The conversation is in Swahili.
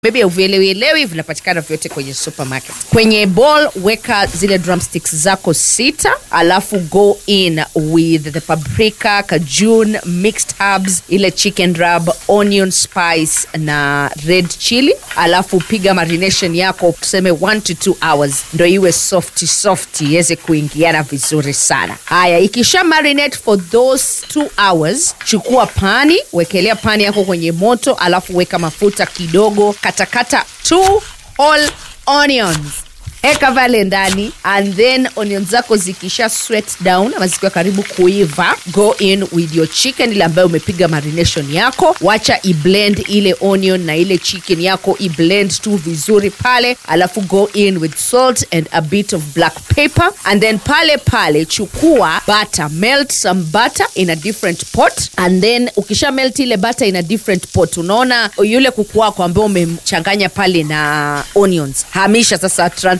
maybe uvielewielewi vinapatikana vyote kwenye supermarket kwenye bowl weka zile drumsticks zako sita alafu go in with the paprika kajun mixed herbs ile chicken rub onion spice na red chili alafu piga marination yako tuseme 1 to 2 hours ndo iwe soft soft iweze kuingiana vizuri sana haya ikisha marinate for those 2 hours chukua pani wekelea pani yako kwenye moto alafu weka mafuta kidogo katakata two whole onions eka pale ndani and then onion zako zikisha sweat down ama zikiwa karibu kuiva go in with your chicken ile ambayo umepiga marination yako wacha iblend ile onion na ile chicken yako iblend tu vizuri pale alafu go in with salt and a bit of black pepper and then pale pale chukua butter melt some butter in a different pot and then ukisha melt ile butter in a different pot unaona yule kuku wako ambao umemchanganya pale na onions hamisha sasa transfer